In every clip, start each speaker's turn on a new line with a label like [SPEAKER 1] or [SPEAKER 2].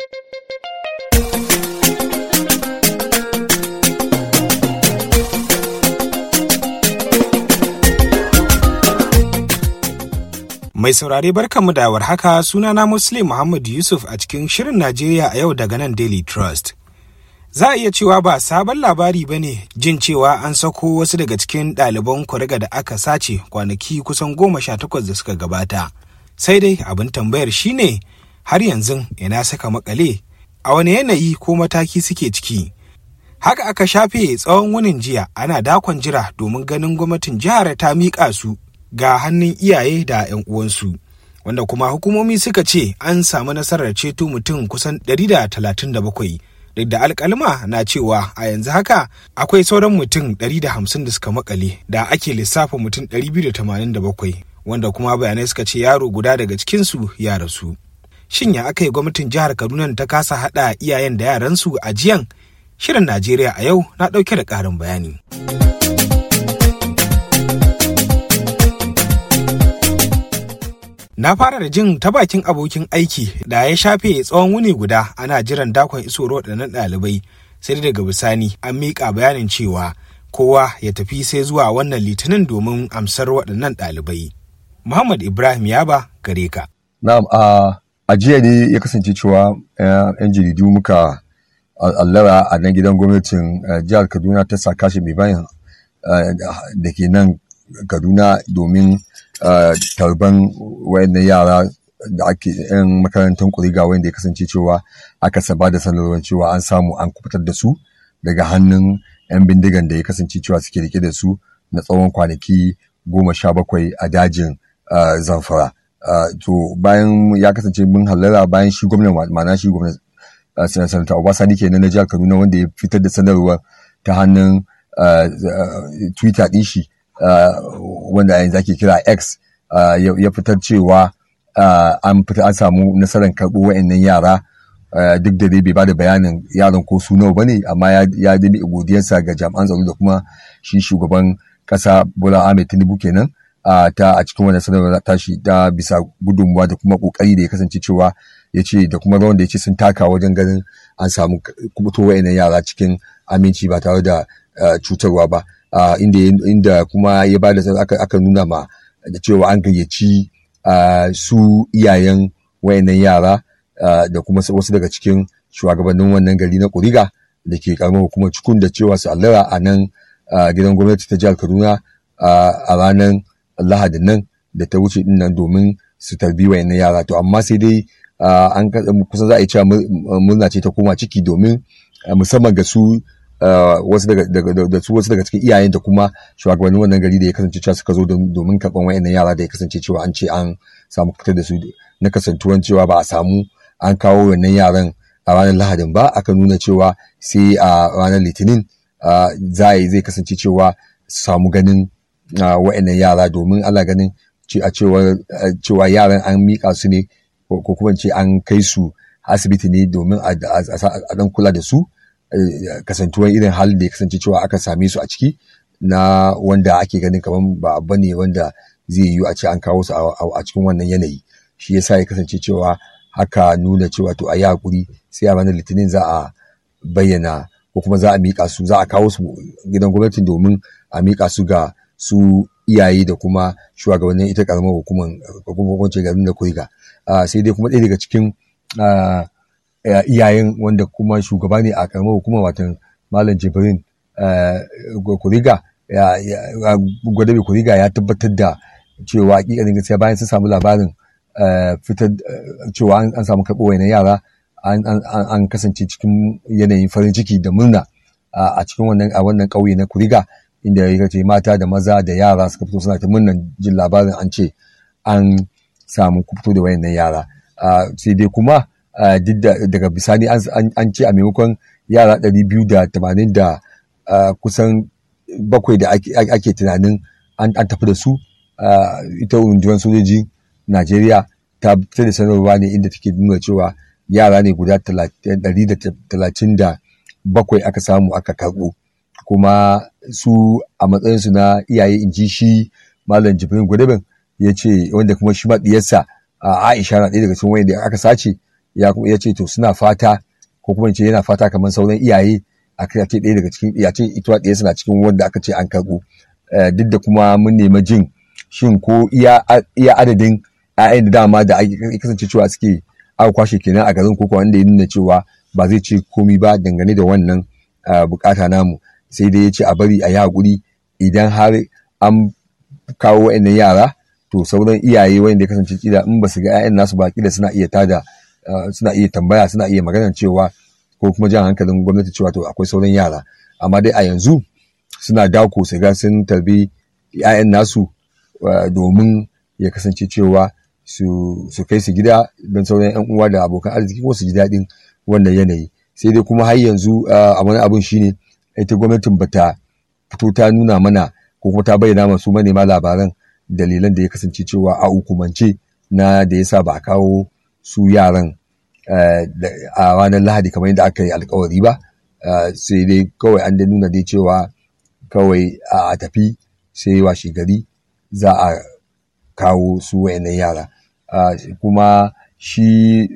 [SPEAKER 1] Mai saurare barkanmu da warhaka sunana Muslim Muhammad Yusuf a cikin Shirin Najeriya a yau daga nan Daily Trust. Za a iya cewa ba sabon labari ba ne jin cewa an sako wasu daga cikin ɗaliban kuriga da aka sace kwanaki kusan goma sha takwas da suka gabata. Sai dai abin tambayar shine har yanzu ina saka makale a wani yanayi ko mataki suke ciki. Haka aka shafe tsawon wunin jiya ana dakon jira domin ganin gwamnatin jihar ta miƙa su ga hannun iyaye da 'yan uwansu. Wanda kuma hukumomi suka ce an samu nasarar ceto mutum kusan 137 duk da alkalma na cewa a yanzu haka akwai sauran mutum 150 da suka makale da ake lissafa mutum 287 wanda kuma bayanai suka ce yaro guda daga cikinsu ya rasu. Shin ya aka yi gwamnatin jihar Kaduna ta kasa haɗa iyayen da yaransu a jiyan? Shirin Najeriya a yau na ɗauke da ƙarin bayani. Na fara da jin ta bakin abokin aiki da ya shafe tsawon wuni guda ana jiran dakon isoro waɗannan ɗalibai sai daga bisani an miƙa bayanin cewa kowa ya tafi sai zuwa wannan litinin domin amsar waɗannan ɗalibai. Muhammad Ibrahim Yaba gare ka.
[SPEAKER 2] Na'am a jiya ne ya kasance cewa 'yan jaridu muka allara a nan gidan gwamnatin jihar Kaduna ta sa kashi mai bayan da ke nan Kaduna domin tarban wayannan yara da ake yan makarantar kuriga wanda ya kasance cewa aka saba da sanarwar cewa an samu an kubutar da su daga hannun yan bindigan da ya kasance cewa suke rike da su na tsawon kwanaki goma sha bakwai a dajin zamfara to bayan ya kasance mun hallara bayan shi gwamnan ma'ana shi gwamnan sanata obasani kenan na jihar kaduna wanda ya fitar da sanarwar ta hannun twitter ɗin shi wanda yanzu ake kira X ya fitar cewa an fita an samu nasarar karɓo wa'annan yara duk da dai bai bada bayanin yaran ko su nawa bane amma ya dabi godiyarsa ga jami'an tsaro da kuma shi shugaban kasa Bola Ahmed Tinubu kenan ta a cikin wannan sanarwar tashi ta bisa gudunmuwa da kuma kokari da ya kasance cewa ya ce da kuma rawan da ya ce sun taka wajen ganin an samu kubuto wa'annan yara cikin aminci ba tare da cutarwa ba Uh, inda, inda kuma ya bada aka, aka nuna ma da cewa an gayyaci uh, su iyayen wayannan yara uh, da kuma wasu daga cikin shugabannin wannan gari na kuriga da ke karamar hukumar cikun da cewa su allara a nan gidan gwamnati ta jihar kaduna a ranar lahadin nan da ta wuce din nan domin su tarbi wayannan yara to amma sai dai an kusa za a yi cewa murna ce ta koma ciki domin musamman ga su wasu daga da su wasu daga cikin iyayen da kuma shugabannin wannan gari da ya kasance cewa suka zo domin karɓan wayannan yara da ya kasance cewa an ce an samu fitar da su na kasantuwan cewa ba a samu an kawo wannan yaran a ranar lahadin ba aka nuna cewa sai a ranar litinin za a yi zai kasance cewa su samu ganin wayannan yara domin ana ganin a cewa yaran an miƙa su ne ko kuma ce an kai su asibiti ne domin a dan kula da su kasantuwar irin halin da ya kasance cewa aka same su a ciki na wanda ake ganin kamar ba abu ne wanda zai yiwu a ce an kawo su a cikin wannan yanayi shi yasa ya kasance cewa haka nuna cewa to a yi hakuri sai a ranar litinin za a bayyana ko kuma za a miƙa su za a kawo su gidan gwamnati domin a miƙa su ga su iyaye da kuma shugabannin ita karamar hukumar hukumar garin da kuriga sai dai kuma ɗaya daga cikin iyayen wanda kuma shugaba ne a karamar hukumar watan malam jibrin kuriga gwadabe kuriga ya tabbatar da cewa hakikanin gaskiya bayan sun samu labarin fitar cewa an samu karɓo wani yara an kasance cikin yanayin farin ciki da murna a cikin wannan a wannan ƙauye na kuriga inda ya ce mata da maza da yara suka fito suna ta murnan jin labarin an ce an samu fito da wayannan yara sai dai kuma duk daga bisani an ce a maimakon yara ɗari biyu da tamanin da kusan bakwai da ake tunanin an tafi da su ita rundunar sojoji Najeriya ta fitar da sanarwa ne inda take nuna cewa yara ne guda ɗari da talatin da bakwai aka samu aka karɓo kuma su a matsayinsu na iyaye in ji shi malam jibrin gudabin ya ce wanda kuma shi ma ɗiyarsa Aisha na ɗaya daga cikin wanda aka sace ya kuma ya ce to suna fata ko kuma ce yana fata kamar sauran iyaye a kai ce ɗaya daga cikin ya ce ita ɗaya suna cikin wanda aka ce an karɓo duk da kuma mun nemi jin shin ko iya adadin 'ya'yan da dama da ake kasance cewa suke aka kwashe kenan a garin koko wanda ya nuna cewa ba zai ce komi ba dangane da wannan bukata namu sai dai ya ce a bari a yi haƙuri idan har an kawo wa'annan yara to sauran iyaye wanda ya kasance kila in ba su ga 'ya'yan nasu ba kila suna iya tada suna iya tambaya suna iya magana cewa ko kuma jan hankalin gwamnati cewa to akwai sauran yara amma dai a yanzu suna dako su ga sun tarbi 'ya'yan nasu domin ya kasance cewa su kai su gida don sauran 'yan uwa da abokan arziki ko su ji daɗin wannan yanayi sai dai kuma har yanzu a wani abun shine ita gwamnatin bata fito ta nuna mana ko kuma ta bayyana masu manema labaran dalilan da ya kasance cewa a hukumance na da yasa ba a kawo su yaran a ranar lahadi kamar yadda aka yi alkawari ba sai dai kawai an da nuna dai cewa kawai a tafi sai washe gari za a kawo su wayannan yara kuma shi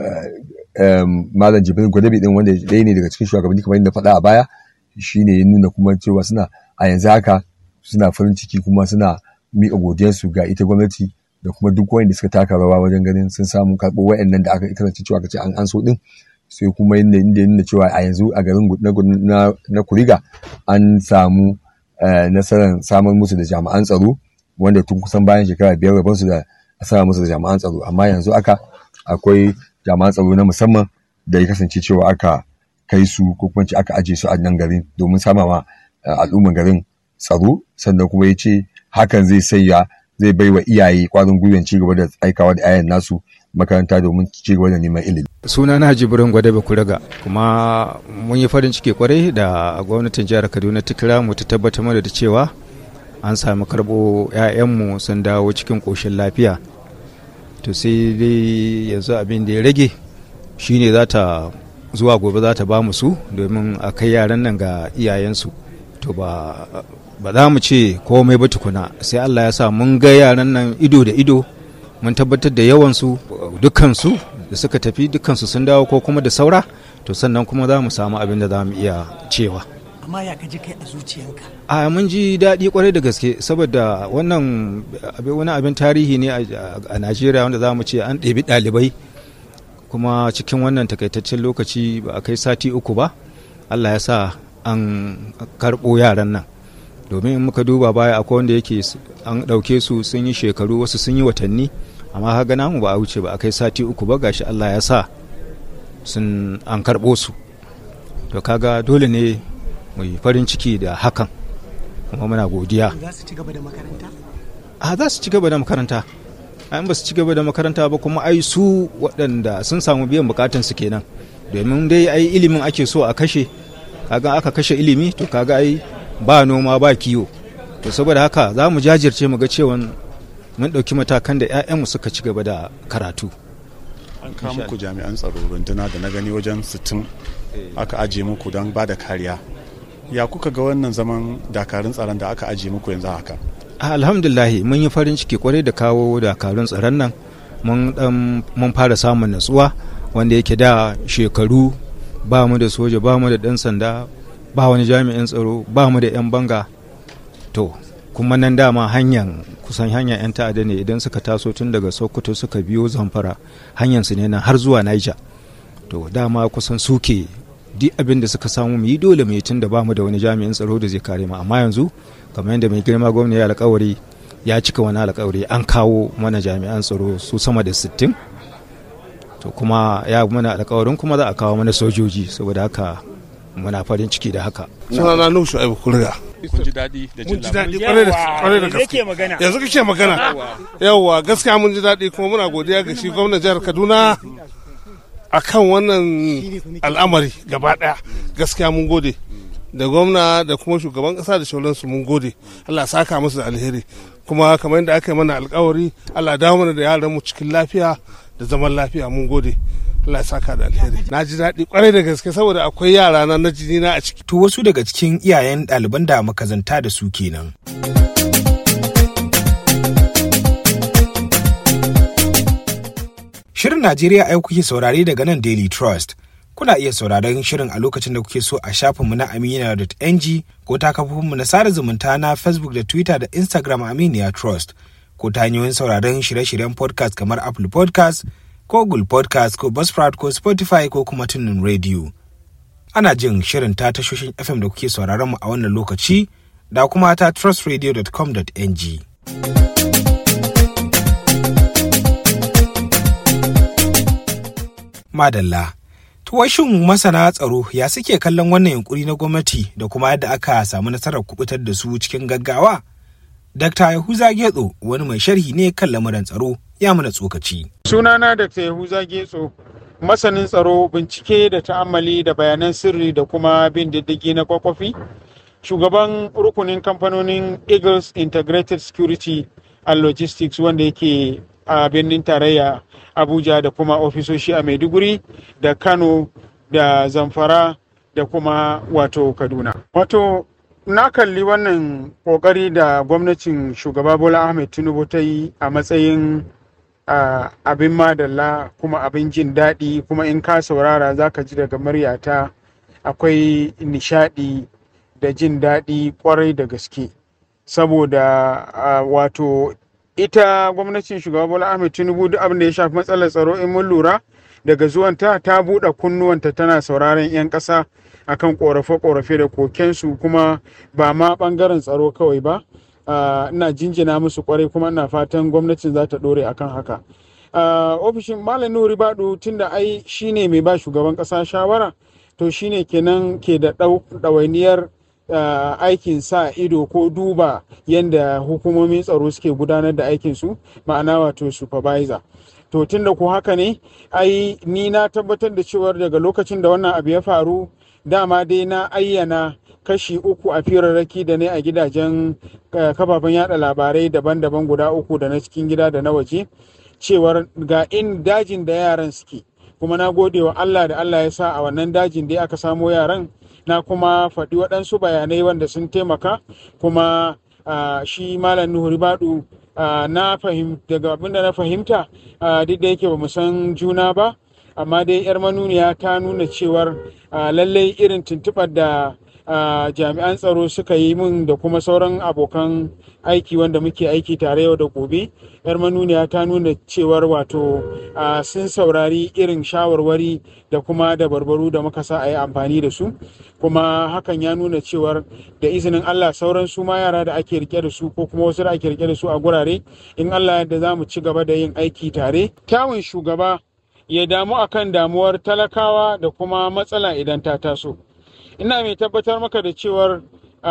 [SPEAKER 2] malam jibril gwadabi din wanda ɗaya ne daga cikin shugabanni kamar yadda faɗa a baya shine ya nuna kuma cewa suna a yanzu haka suna farin ciki kuma suna miƙa godiyarsu ga ita gwamnati da kuma duk wanda suka taka rawa wajen ganin sun samu karɓo wayannan da aka kasance cewa kace an anso din sai kuma inda inda nuna cewa a yanzu a garin na, na kuriga an samu nasarar samar musu da jami'an tsaro wanda tun kusan bayan shekara biyar rabon su da a sama musu da jami'an tsaro amma yanzu aka akwai jami'an tsaro na musamman da ya kasance cewa aka kai su ko kuma aka aje su a nan garin domin samawa al'umman garin tsaro sannan kuma ya ce hakan zai sanya zai bai wa iyaye kwarin gwiwan ci gaba da aikawa da 'ya'yan nasu makaranta domin ci gaba da neman ilimi.
[SPEAKER 3] suna na jibirin gwadabe kuraga kuma mun yi farin ciki kwarai da gwamnatin jihar kaduna ta kira mu ta tabbatar mana da cewa an sami karɓo 'ya'yanmu sun dawo cikin ƙoshin lafiya to sai dai yanzu abin da ya rage shine za ta zuwa gobe za ta ba mu su domin a kai yaran nan ga iyayensu to ba ba za mu ce komai ba tukuna sai Allah ya sa mun ga yaran nan ido da ido mun tabbatar da yawansu dukkansu da suka tafi dukkansu sun dawo ko kuma da saura to sannan kuma za mu samu abin da za mu iya cewa
[SPEAKER 4] amma ya kaji kai a zuciyanka
[SPEAKER 3] a mun ji daɗi kwarai da gaske saboda wannan wani abin tarihi ne a najeriya wanda za mu ce an ɗebi ɗalibai kuma cikin wannan takaitaccen lokaci ba a kai sati uku ba allah ya sa an karɓo yaran nan domin in muka duba baya akwai wanda yake an ɗauke su sun yi shekaru wasu sun yi watanni amma haga namu ba a wuce ba a kai sati uku ba gashi allah ya sa sun an karɓo su to kaga dole ne mu yi farin ciki da hakan kuma muna godiya
[SPEAKER 4] za su ci gaba da makaranta
[SPEAKER 3] a za su ci gaba da makaranta an ba su ci gaba da makaranta ba kuma ai su waɗanda sun samu biyan bukatun su kenan domin dai ai ilimin ake so a kashe kaga aka kashe ilimi to kaga ai ba noma ba kiwo to saboda haka za mu jajirce mu ga cewa mun ɗauki matakan da 'ya'yanmu suka ci gaba da karatu
[SPEAKER 5] an kawo muku jami'an tsaro runduna da na gani wajen 60 aka ajiye muku don ba da kariya ya kuka ga wannan zaman dakarun tsaron da aka ajiye muku yanzu haka
[SPEAKER 3] alhamdulahi mun yi farin ciki kwarai da kawo dakarun tsaron nan mun fara samun natsuwa wanda yake da shekaru ba mu da soja ba mu da ɗan sanda ba wani jami'in tsaro ba mu da 'yan banga to kuma nan dama hanyar kusan hanyar 'yan ta'adda ne idan suka taso tun daga sokoto suka biyo zamfara hanyar su ne nan har zuwa niger to dama kusan suke duk abin da suka samu mu yi dole mu yi tun da ba mu da wani jami'in tsaro da zai kare mu amma yanzu kamar yadda mai girma gwamna ya alkawari ya cika wani alkawari an kawo mana jami'an tsaro su sama da 60 to kuma ya mana alkawarin kuma za a kawo mana sojoji saboda haka muna farin ciki da haka
[SPEAKER 6] sunana nuhu shu'aibu kurga
[SPEAKER 5] kun ji daɗi da
[SPEAKER 6] mun
[SPEAKER 5] jin
[SPEAKER 6] ji
[SPEAKER 5] labarin
[SPEAKER 6] daɗi kwarai da gaske yanzu kake magana yawwa gaskiya mun ji daɗi kuma muna godiya ga shi gwamnan jihar kaduna akan wannan al'amari gaba ɗaya gaskiya mun gode da gwamna da kuma shugaban ƙasa da shauransu mun gode allah saka musu da alheri kuma kamar yadda aka yi mana alkawari allah dawo mana da yaran mu cikin lafiya da zaman lafiya mun gode Allah ya saka da alheri na ji daɗi kwarai da gaske saboda akwai yara na na jini na a ciki
[SPEAKER 1] To wasu daga cikin iyayen ɗaliban da makazanta da su kenan. Shirin Shirin Najeriya a yau kuke saurare daga nan Daily Trust. Kuna iya sauraron shirin a lokacin da kuke so a shafinmu na aminiya.ng ko ta kafofinmu na sada zumunta na Facebook da Twitter da Instagram Aminiya Trust ko ta hanyoyin sauraron shirye-shiryen podcast kamar Apple podcast ko Google podcast ko Buzzsprout ko Spotify ko kuma tunin radio. Ana jin shirin ta tashoshin FM da kuke sauraron mu a wannan lokaci da kuma ta trustradio.com.ng. Madalla. Tuwashin masana tsaro ya suke kallon wannan yunkuri na gwamnati da kuma yadda aka samu nasarar kubutar da su cikin gaggawa? Dr. Yahuza Getso wani mai sharhi ne kan lamuran tsaro ya mana tsokaci.
[SPEAKER 7] Sunana Dr. Yahuza Getso masanin tsaro bincike da ta'ammali da bayanan sirri da kuma bin diddigi na kwakwafi. Shugaban rukunin kamfanonin Eagles Integrated Security and Logistics wanda yake a birnin tarayya Abuja da kuma ofisoshi a Maiduguri da Kano da Zamfara da kuma wato Kaduna. Wato na kalli wannan kokari da gwamnatin shugaba Bola Ahmed Tinubu ta yi a matsayin uh, abin madalla kuma abin jin daɗi kuma in ka saurara za ka ji daga muryata akwai nishaɗi da jin daɗi kwarai da gaske saboda uh, wato ita gwamnatin shugaba bola ahmed tinubu duk abin da ya shafi matsalar tsaro in mun lura daga zuwanta ta buɗe kunnuwanta tana sauraron 'yan ƙasa akan ƙorafe-ƙorafe da kokensu kuma ba ma ɓangaren tsaro kawai ba ina jinjina musu kwarai kuma ina fatan gwamnatin za ta ɗore akan haka ofishin malam nuri baɗu tunda ai shine mai ba shugaban ƙasa shawara to shine kenan ke da ɗawainiyar Uh, aikin sa ido ko duba yadda hukumomin tsaro suke gudanar da aikinsu ma'ana wato supervisor to tunda ko haka ne ai ni na tabbatar da cewar daga lokacin da wannan abu ya faru dama dai na ayyana kashi uku a firarraki da ne a gidajen uh, kafafen yada labarai daban-daban guda uku da na cikin gida da na waje cewar ga in dajin da yaran suke kuma na gode wa Allah da Allah ya sa a wannan dajin da aka samo yaran na kuma faɗi waɗansu bayanai wanda sun taimaka kuma uh, shi malam nuhu ribadu uh, na fahimta daga abin da na fahimta uh, duk da yake ba mu san juna ba amma dai yar manuniya ta nuna cewar lallai irin tuntuɓar da jami'an tsaro suka yi min da kuma sauran abokan aiki wanda muke aiki tare yau da gobe yar manuniya ta nuna cewar wato sun saurari irin shawarwari da kuma da barbaru da muka sa a yi amfani da su kuma hakan ya nuna cewar da izinin allah sauran su ma yara da ake rike da su ko kuma wasu da ake rike da su a gurare in allah yadda za mu ci gaba da yin aiki tare kyawun shugaba ya damu akan damuwar talakawa da kuma matsala idan ta taso ina mai tabbatar maka da cewar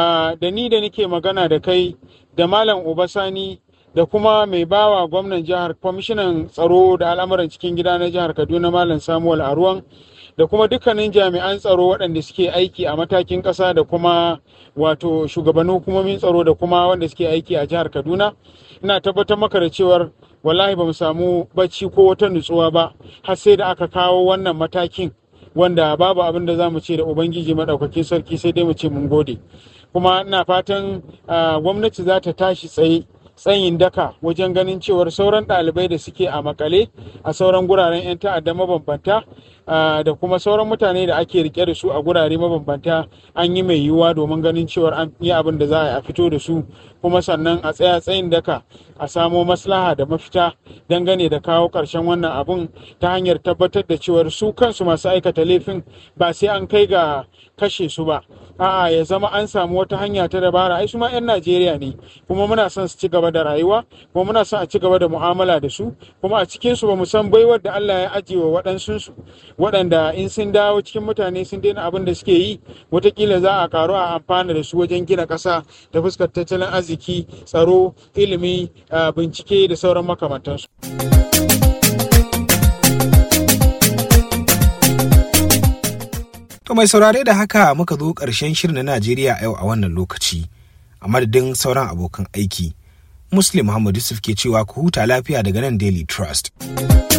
[SPEAKER 7] da ni da nike magana da kai da malam obasani da kuma mai bawa gwamnan jihar kwamishinan tsaro da al'amuran cikin gida na jihar kaduna malam samuel aruwan da kuma dukkanin jami'an tsaro waɗanda suke aiki a matakin ƙasa da kuma wato shugabannin hukumomin tsaro da kuma wanda suke aiki a jihar kaduna ina tabbatar maka da cewar wallahi ba mu samu bacci ko wata nutsuwa ba har sai da aka kawo wannan matakin wanda babu abin da za mu ce da ubangiji maɗaukakin sarki sai dai mu ce mun gode kuma ina fatan gwamnati za ta tashi tsaye tsayin daka wajen ganin cewar sauran ɗalibai da suke a makale a sauran guraren 'yan ta'adda mabambanta da kuma sauran mutane da ake rike da su a gurare mabambanta an yi mai yiwuwa domin ganin cewar an yi abin da za a fito da su kuma sannan a tsaya tsayin daka a samo maslaha da mafita dangane da kawo ƙarshen wannan abun ta hanyar tabbatar da cewar su kansu masu aikata laifin ba sai an kai ga kashe su ba a'a ya zama an samu wata hanya ta dabara ai su ma 'yan najeriya ne kuma muna son su ci gaba da rayuwa kuma muna son a ci gaba da mu'amala da su kuma a cikin su ba mu san baiwar da Allah ya ajiye wa waɗansu su waɗanda in sun dawo cikin mutane sun daina abin da suke yi watakila za a karu a amfana da su wajen gina ƙasa ta fuskar tattalin arziki tsaro ilimi bincike da sauran makamantansu.
[SPEAKER 1] To mai saurare da haka muka zo ƙarshen shirin na Najeriya yau a wannan lokaci. A madadin sauran abokan aiki, Muslim Muhammad Yusuf ke cewa ku huta lafiya daga nan Daily Trust.